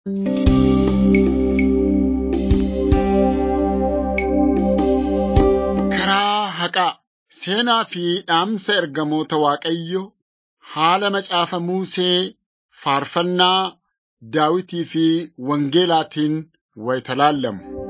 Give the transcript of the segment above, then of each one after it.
Karaa haqaa seenaa fi dhaamsa ergamoota Waaqayyo haala macaafa Musee faarfannaa Daawitii fi Wangeelaatiin wayita laallamu.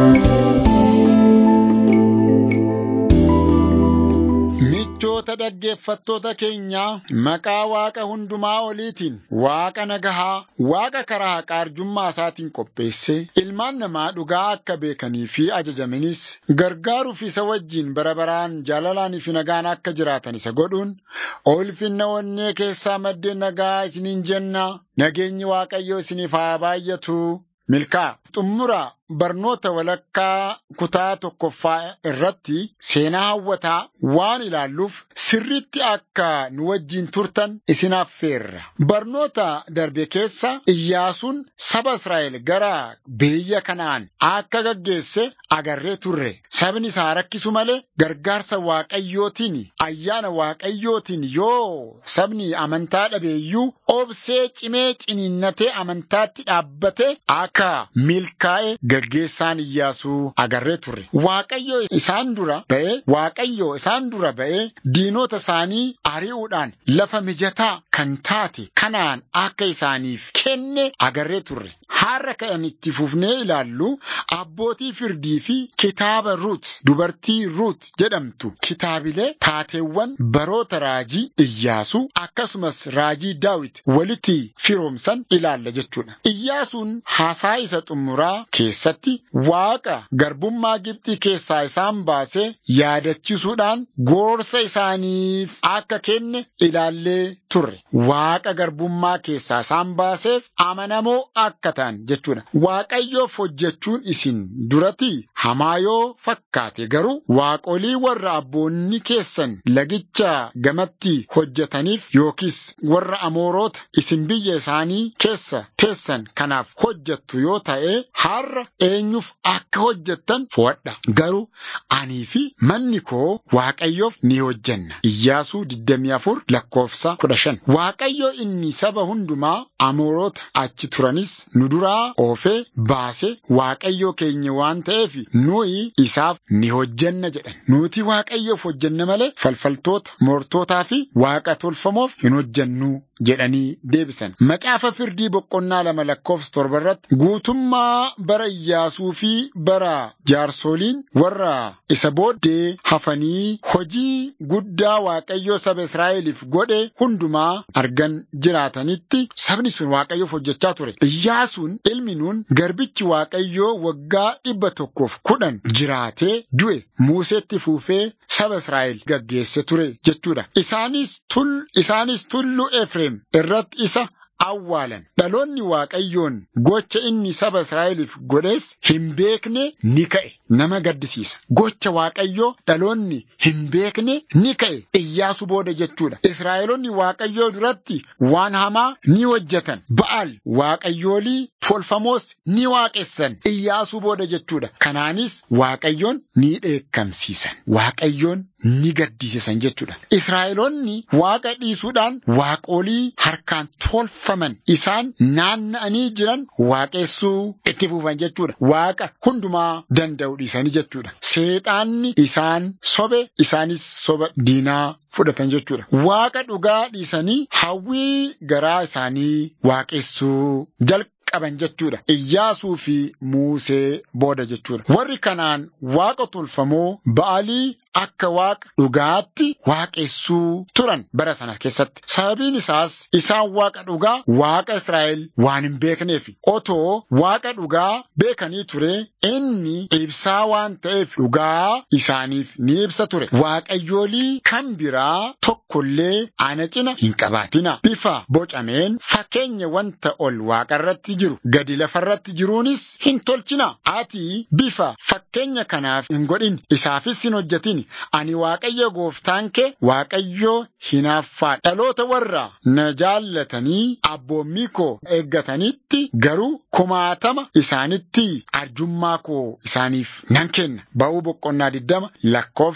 Michoota dhaggeeffattoota keenyaa maqaa Waaqa hundumaa oliitiin Waaqa nagahaa, Waaqa karaa haqaa arjummaa isaatiin qopheessee ilmaan namaa dhugaa akka beekanii fi ajajamanis gargaaruuf isa wajjin bara baraan jaalalaanii fi nagaan akka jiraatan isa godhuun ulfinna onnee keessaa maddeen nagaa isiniin jenna nageenyi Waaqayyoo isiniif haa baay'atu milkaa xumura barnoota walakkaa kutaa tokkoffaa irratti seenaa hawwataa waan ilaalluuf sirriitti akka nu wajjin turtan isin affeerra. Barnoota darbe keessa Iyyaasuun saba Israa'el gara biyya kanaan akka gaggeesse agarree turre. Sabni isaa rakkisu malee gargaarsa Waaqayyootiin ayyaana Waaqayyootiin yoo sabni amantaa dhabeeyyuu obsee cimee ciniinnatee amantaatti dhaabbate akka milkaa'e gaggeessaan Iyyaasuu agarree turre. Waaqayyo isaan dura ba'ee Waaqayyo isaan dura ba'ee diinota isaanii ari'uudhaan lafa mijataa kan taate kanaan akka isaaniif kenne agarree turre. Har'a kan itti fufnee ilaallu abbootii firdii fi kitaaba Ruut dubartii Ruut jedhamtu kitaabilee taateewwan baroota raajii Iyyaasuu akkasumas raajii Daawit walitti firoomsan ilaalla jechuudha. Iyyaasuun haasaa isa xumuraa keessatti Waaqa garbummaa Gibxii keessaa isaan baasee yaadachiisuudhaan gorsa isaaniif akka kenne ilaallee turre. Waaqa garbummaa keessaa isaan baaseef amanamoo akka ta'an jechuudha. Waaqayyoof hojjechuun isin duratti hamaa yoo fakkaate garuu waaqolii warra abboonni keessan lagicha gamatti hojjetaniif yookiis warra amoorota isin biyya isaanii keessa teessan kanaaf hojjettu yoo ta'e har'a eenyuuf akka hojjettan fo'adha. Garuu anii fi manni koo Waaqayyoof ni hojjenna. Iyyaasuu 24 lakkoofsa 15. Waaqayyo inni saba hundumaa amoorota achi turanis nu duraa oofee baase Waaqayyo keenya waan ta'eef nuyi isaaf ni hojjenna jedhan. Nuti Waaqayyoof hojjenna malee falfaltoota, moortotaa fi waaqa tolfamoof hin hojjennu jedhanii deebisan. Macaafa firdii boqonnaa lama lakkoofsa torba irratti guutummaa bara Iyyaasuu fi bara jaarsoliin warra isa booddee hafanii hojii guddaa Waaqayyoo saba Israa'eliif godhe hundumaa argan jiraatanitti sabni sun Waaqayyoof hojjechaa ture. Iyyaasuun ilmi nuun garbichi Waaqayyoo waggaa dhibba tokkoof kudhan jiraatee du'e Museetti fuufee saba Israa'el gaggeesse ture jechuudha. Isaanis tul isaanis tullu Efreem irratti isa awwaalan. Dhaloonni Waaqayyoon gocha inni saba Israa'eliif godhees hin beekne ni ka'e. Nama gaddisiisa. Gocha Waaqayyoo dhaloonni hin beekne ni ka'e. Iyyaasu booda jechuudha. Israa'eloonni Waaqayyoo duratti waan hamaa ni hojjetan. Ba'aal Waaqayyoolii tolfamoos ni waaqessan. Iyyaasuu booda jechuudha. Kanaanis Waaqayyoon ni dheekkamsiisan. Waaqayyoon ni gaddisiisan jechuudha. Israa'eloonni Waaqa dhiisuudhaan waaqolii harkaan tolfaman isaan naanna'anii jiran waaqessuu itti fufan jechuudha. Waaqa hundumaa danda'u dhiisanii jechuudha. Seexaanni isaan sobe isaanis soba diinaa fudhatan jechuudha. Waaqa dhugaa dhiisanii hawwii garaa isaanii waaqessuu jalqabu. qaban jechuudha. Iyyaasuu fi Muusee booda jechuudha. Warri kanaan waaqa tolfamoo ba'aalii akka waaqa dhugaatti waaqessuu turan bara sana keessatti. Sababiin isaas isaan waaqa dhugaa waaqa Israa'el waan hin beekneef otoo waaqa dhugaa beekanii ture inni ibsaa waan ta'eef dhugaa isaaniif ni ibsa ture. Waaqayyoolii kan biraa tokkollee ana cina hin qabaatina. Bifa bocameen fakkeenya wanta ol waaqarratti jiru gadi lafarratti jiruunis hin tolchina. Ati bifa fakkeenya kanaaf hin godhin isaafis hin hojjetin. Ani Waaqayyo gooftaan kee Waaqayyo hinaaffaa dhaloota warra na jaallatanii abboommii koo eeggatanitti garuu kumaatama isaanitti arjummaa koo isaaniif nan kenna. Ba'uu boqonnaa diddama lakkoofsa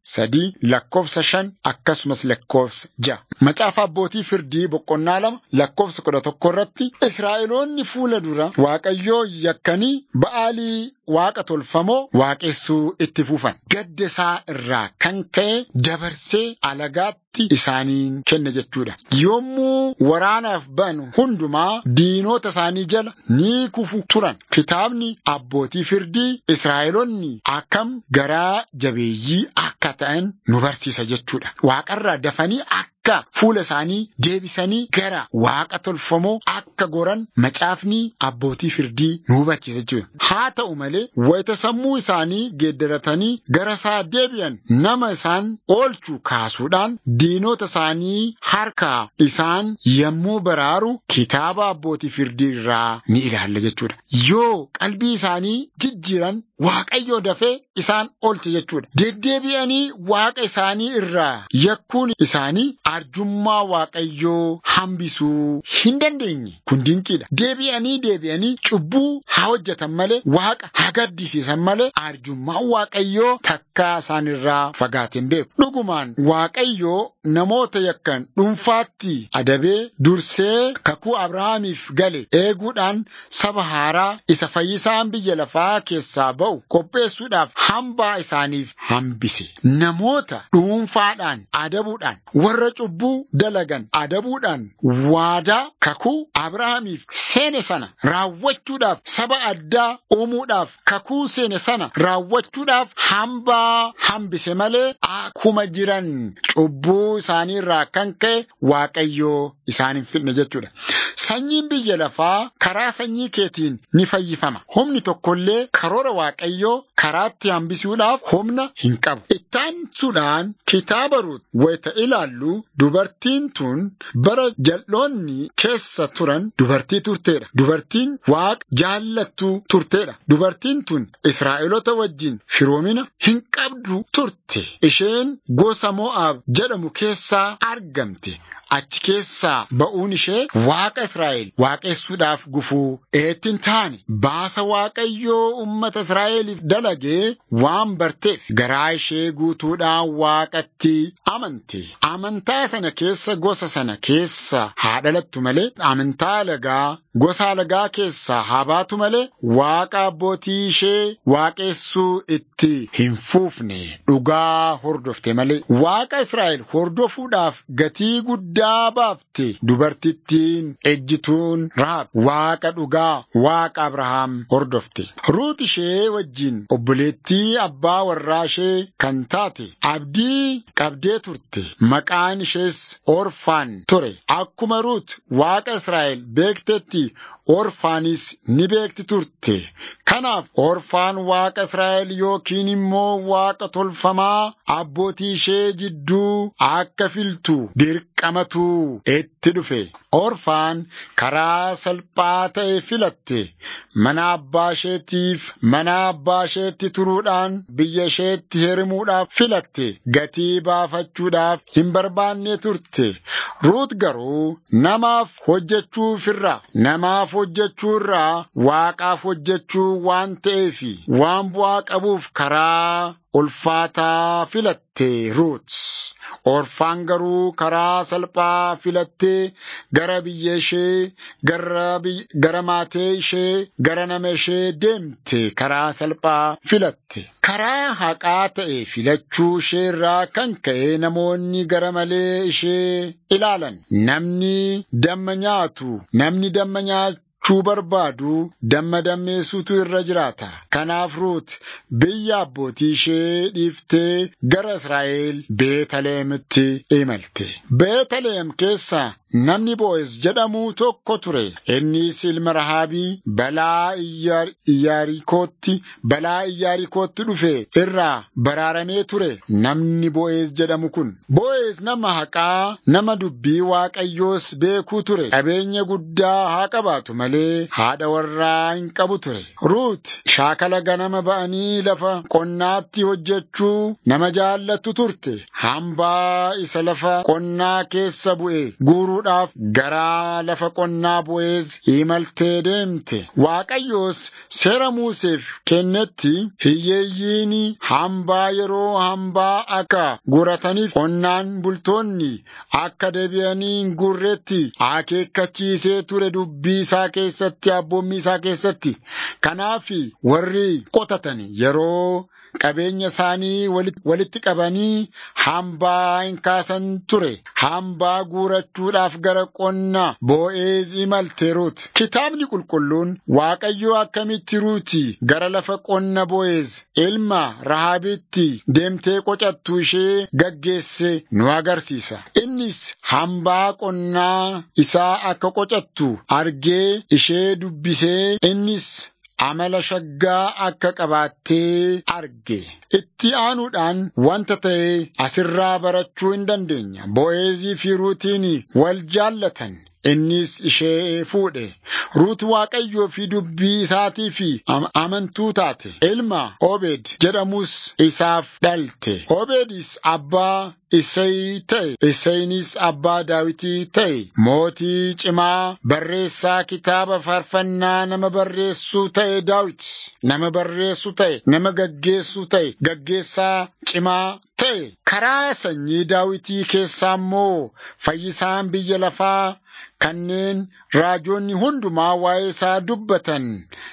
sadii lakkoofsa shan akkasumas lakkoofsa ja'a. Macaafa abbootii firdii boqonnaa lama lakkoofsa kudha tokko irratti Israa'eloonni fuula dura Waaqayyoo yakkanii ba'aalii waaqa tolfamoo waaqessuu itti fufan. Gadda isaa irraa kan ka'e dabarsee alagaatti isaaniin kenna jechuudha. Yommuu waraanaaf ba'an hundumaa diinota isaanii jala ni kufu turan. Kitaabni abbootii firdii Israa'eloonni akkam garaa jabeeyyii akka ta'an nu barsiisa jechuudha. Waaqarraa dafanii akka fuula isaanii deebisanii gara waaqa tolfamoo akka goran macaafni abbootii firdii nu hubachiisa jechuudha. Haa ta'u malee wayita sammuu isaanii geeddaratanii gara isaa deebi'an nama isaan oolchu kaasuudhaan diinota isaanii harkaa isaan yommuu baraaru kitaaba abbootii firdii irraa ni ilaalla jechuudha. Yoo qalbii isaanii jijjiiran Waaqayyoo dafee isaan oolche jechuudha. Deddeebi'anii waaqa isaanii irraa yakkuun isaanii arjummaa Waaqayyoo hambisuu hin dandeenye. Kun dinqiidha. Deebi'anii deebi'anii cubbuu haa hojjetan malee waaqa haa gaddisiisan malee arjummaa Waaqayyoo takkaa isaan irraa fagaateen beeku. Dhugumaan Waaqayyoo namoota yakkan dhuunfaatti adabee dursee kakuu Abrahaamiif gale eeguudhaan saba haaraa isa fayyisaan biyya lafaa keessaa ba'u qopheessuudhaaf hambaa isaaniif hambise. Namoota dhuunfaadhaan adabuudhaan warra cubbuu dalagan adabuudhaan waadaa kakuu Abrahaamiif seene sana raawwachuudhaaf saba addaa uumuudhaaf kakuu seene sana raawwachuudhaaf hambaa hambise malee akkuma jiran cubbuu isaanii irraa kan ka'e Waaqayyoo isaan hin fidne jechuudha. Sanyiin biyya lafaa karaa sanyii keetiin ni fayyifama. Humni tokkollee karoora Waaqayyoo karaatti hambisuudhaaf humna hin qabu. Ittaansuudhaan kitaaba Ruut wayita ilaallu dubartiin tun bara jal'oonni keessa turan dubartii turteedha. Dubartiin waaqa jaallattuu turteedha. Dubartiin tun Israa'eloota wajjin firoomina hin qabdu turte. Isheen gosa Mo'aab jedhamu keessaa argamte. Achi keessaa ba'uun ishee waaqa Israa'el waaqessuudhaaf gufuu eettiin taane baasa Waaqayyoo uummata Israa'eliif dalagee waan barteef garaa ishee guutuudhaan waaqatti amante. Amantaa sana keessa gosa sana keessa haa dhalattu malee amantaa alagaa gosa alagaa keessaa haa baatu malee waaqa abbootii ishee waaqessuu itti hin fuufne dhugaa hordofte malee waaqa Israa'el hordofuudhaaf gatii guddaa. guddaa baafte dubartittiin ejjituun Rahaab waaqa dhugaa waaqa Abrahaam hordofte. Ruut ishee wajjin obboleettii abbaa warraa ishee kan taate abdii qabdee turte maqaan ishees Orfaan ture. Akkuma Ruut waaqa Israa'el beektetti Orfaanis ni beekti turte. Kanaaf Orfaan waaqa Israa'el yookiin immoo waaqa tolfamaa abbootii ishee jidduu akka filtu dirqamatu itti dhufe. Orfaan karaa salphaa ta'e filatte. Mana abbaa isheetiif mana abbaa isheetti turuudhaan biyya isheetti hirimuudhaaf filatte. Gatii baafachuudhaaf hin barbaanne turte. Ruut garuu namaaf hojjechuuf irraa namaaf hojjechuu irraa waaqaaf hojjechuu waan ta'eef waan bu'aa qabuuf karaa ulfaataa filatte Ruut. Orfaan garuu karaa salphaa filattee gara biyya ishee gara maatee ishee gara nama ishee deemte karaa salphaa filatte. Karaa haqaa ta'e filachuu ishee irraa kan ka'e namoonni gara malee ishee ilaalan. Namni damma nyaatu, namni damma nyaatu. chuu barbaadu damma dammeessuutu irra jiraata. Kanaaf Ruut biyya abbootii ishee dhiiftee gara Israa'el Beetaleemitti imalte. Beetaleem keessa namni Bo'eez jedhamu tokko ture. Innis ilma Rahaabii balaa Iyyaarikootti balaa Iyyaarikootti dhufe irraa baraaramee ture. Namni Bo'eez jedhamu kun. Bo'eez nama haqaa nama dubbii Waaqayyoos beekuu ture. Qabeenya guddaa haa qabaatu malee haadha warraa hin qabu ture. Ruut shaakala ganama ba'anii lafa qonnaatti hojjechuu nama jaallattu turte. Hambaa isa lafa qonnaa keessa bu'e guuruudhaan fuudhuudhaaf gara lafa qonnaa Bo'eez imaltee deemte. Waaqayyoos seera Museef kennetti hiyyeeyyiin hambaa yeroo hambaa akka gurataniif qonnaan bultoonni akka deebi'anii hin gurretti akeekkachiisee ture dubbii isaa keessatti abboommii isaa keessatti. Kanaaf warri qotatan yeroo qabeenya isaanii walitti qabanii hambaa hin kaasan ture. Hambaa guurachuudhaaf gara qonna Bo'eez imalte Ruut. Kitaabni qulqulluun Waaqayyo akkamitti Ruuti gara lafa qonna Bo'eez ilma Rahaabitti deemtee qocattu ishee gaggeesse nu agarsiisa. Innis hambaa qonnaa isaa akka qocattu argee ishee dubbisee innis amala shaggaa akka qabaattee arge. Itti aanuudhaan wanta ta'e asirraa barachuu hin dandeenya. Bo'eezii fi Ruutiin wal jaallatan. Innis ishee fuudhe. Ruut Waaqayyoo fi dubbii isaatii fi amantuu taate. Ilma Obeed jedhamus isaaf dhalte. Obeedis abbaa Isseey ta'e. Isseeynis abbaa Daawitii ta'e. Mootii cimaa barreessaa kitaaba faarfannaa nama barreessuu ta'e Daawit. Nama barreessuu ta'e. Nama gaggeessuu ta'e. Gaggeessaa cimaa ta'e. Karaa sanyii Daawitii keessaa immoo fayyisaan biyya lafaa kanneen raajoonni hundumaa waa'ee isaa dubbatan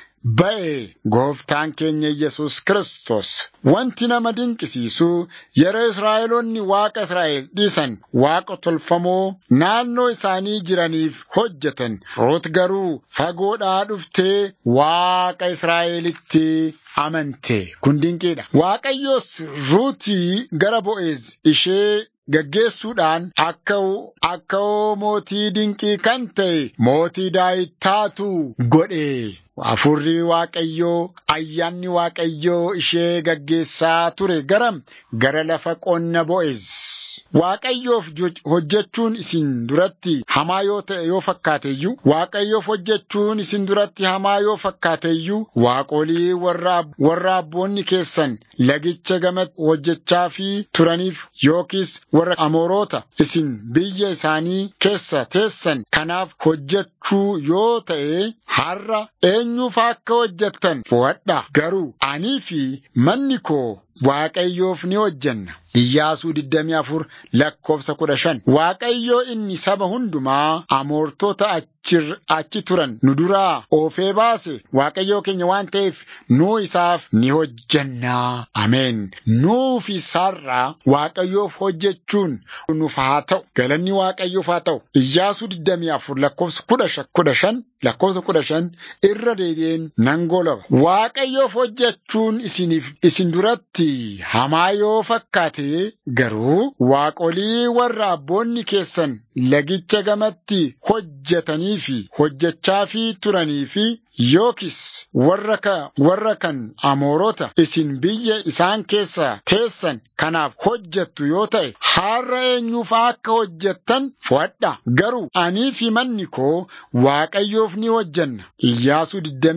ba'e gooftaan keenya Yesus Kiristoos. Wanti nama dinqisiisu yeroo Israa'eloonni Waaqa Israa'el dhiisan Waaqa tolfamoo naannoo isaanii jiraniif hojjetan. Ruut garuu fagoodhaa dhuftee Waaqa Israa'elitti amante. Kun dinqiidha. Waaqayyos Ruutii gara Bo'eez ishee gaggeessuudhaan akka akka mootii dinqii kan ta'e mootii Daawit taatu godhe. Afurri Waaqayyoo ayyaanni Waaqayyoo ishee gaggeessaa ture garam gara lafa qonna Bo'eez. Waaqayyoof hojjechuun isin duratti hamaa yoo ta'e yoo fakkaateyyuu Waaqayyoof hojjechuun isin duratti hamaa yoo fakkaateyyuu waaqolii warra abboonni keessan lagicha gama hojjechaa fi turaniif yookiis warra amoorota isin biyya isaanii keessa teessan kanaaf hojjechuu yoo ta'e har'a eenyuuf akka hojjettan fo'adha garuu anii fi manni koo Waaqayyoof ni hojjenna. Iyyaasuu 24 lakkoofsa 15 Waaqayyoo inni saba hundumaa amoortota achi turan nu duraa oofee baase Waaqayyoo keenya waan ta'eef nuu isaaf ni hojjennaa. Ameen. Nuuf isaarraa Waaqayyoof hojjechuun nuuf haa ta'u. Galanni Waaqayyoof haa ta'u. Iyyaasuu 24 lakkoofsa 15 lakkoofsa 15 irra deebi'een nan golaba. Waaqayyoof hojjechuun isiniif isin duratti hamaa yoo fakkaate garuu waaqolii warra abboonni keessan lagicha gamatti hojjetanii fi hojjechaa fi turanii fi yookis warra ka warra kan amoorota isin biyya isaan keessa teessan kanaaf hojjettu yoo ta'e har'a eenyuuf akka hojjettan fo'adha garuu anii fi manni koo waaqayyoof ni hojjenna iyyaasuu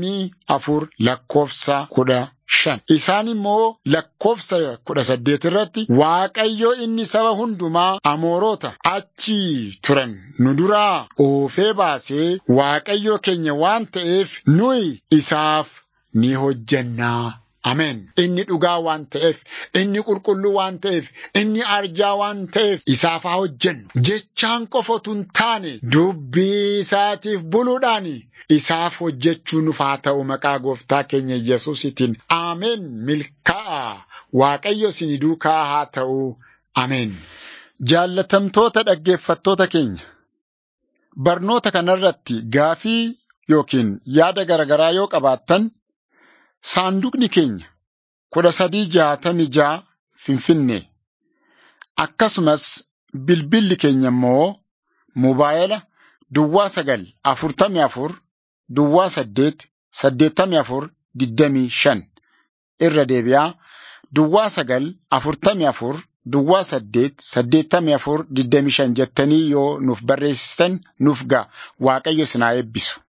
24 lakkoofsa kudha shan isaan immoo lakkoofsa kudha saddeet irratti waaqayyo inni saba hundumaa amoorota achi turan nu duraa oofee baasee waaqayyo keenya waan ta'eef nuyi isaaf ni hojjennaa. Ameen. Inni dhugaa waan ta'eef, inni qulqulluu waan ta'eef, inni arjaa waan ta'eef isaaf haa hojjennu. Jechaan qofa otoo hin taane dubbii isaatiif buluudhaan isaaf hojjechuu nuuf haa ta'u maqaa gooftaa keenya Yesuusitiin. Ameen. Milkaa'a. Waaqayyo isin duukaa haa ta'u. Ameen. Jaallatamtoota dhaggeeffattoota keenya. Barnoota kanarratti gaafii yookiin yaada garaagaraa yoo qabaattan. Saanduqni keenya kudha sadii jaatami jaa Finfinnee akkasumas bilbilli keenya immoo mobaayila duwwaa sagal afurtamii afur duwwaa saddeet saddeettamii afur digdamii shan irra deebi'aa duwwaa sagal afurtamii afur duwwaa saddeet saddeettamii afur digdamii shan jettanii yoo nuuf barreessitan nuuf ga'a waaqayyo isin haa eebbisu.